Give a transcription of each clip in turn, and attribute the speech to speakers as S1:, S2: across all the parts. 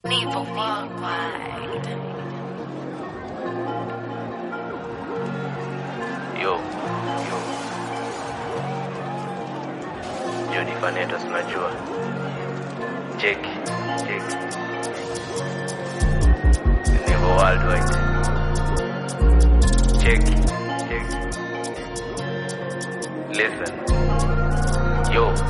S1: Never worldwide.
S2: Yo, yo. Johnny Fanetos unajua. Cheki, cheki. Never worldwide. Cheki, cheki. Listen. Yo, yo.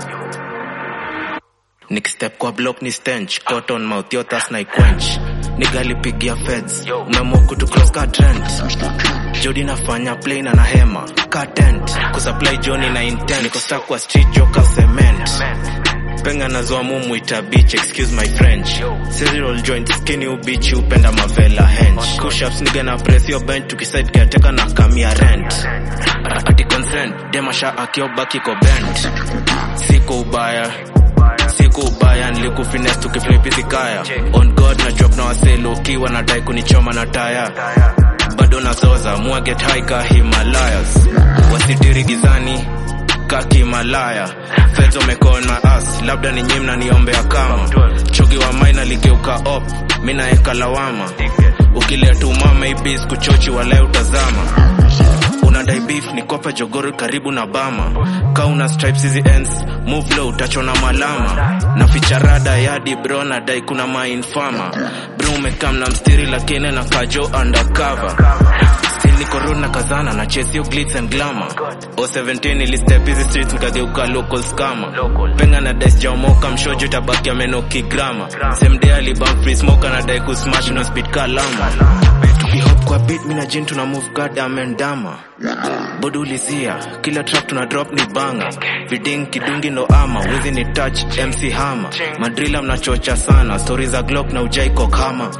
S3: nikistep kwa block ni stench cotton mouth yotas na quench nigalipigia feds
S2: Yo.
S3: umeamua kutu cross ka trend jodi nafanya plain na hema ka tent kusupply joni na intent niko stuck kwa street joka cement penga nazoa mumu ita beach excuse my french
S2: Yo.
S3: cereal joint skinny ubichi upenda mavela hench kushaps niga na press yo bench tukiside kiateka na kamia rent ati consent demasha akiobaki ko bent siko ubaya siku ubaya nilikufines tukiflipizikaya on god na drop na waselo ukiwa nadai kunichoma na taya bado nazoza mwaget high ka himalayas wasitiri gizani ka kimalaya feds wamecall my ass labda ni nyimna niombea kama chogi wa maina ligeuka op mi naeka lawama ukileta umama ibis kuchochi walae utazama unadai beef ni kope jogoro karibu na bama ka una stripes hizi ends move low utachona malama na ficharada yadi bro nadai kuna mainfama bro umekam na mstiri lakini na kajo undercover still niko road na kazana na chase yo glitz and glamour o 17 ilistep hizi streets nikageuka local scammer
S2: Local.
S3: penga na dice jaomoka mshojo tabaki ameno kigrama same day alibam free smoke anadai kusmash na speed kalama tukihop kwa beat mina jin tuna move goddamn and dama bodo ulizia kila track tuna drop ni banga viding kidungi ndo ama wizi ni touch mc hama madrila mnachocha sana stori za glock na ujaiko kama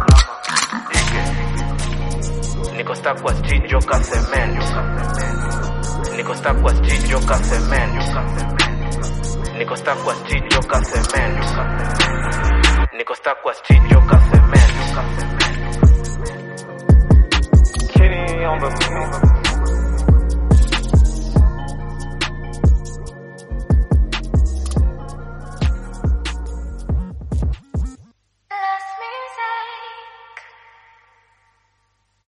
S3: niko stuck kwa street joka cement niko stuck kwa street joka cement niko stuck kwa street joka cement niko stuck kwa street joka cement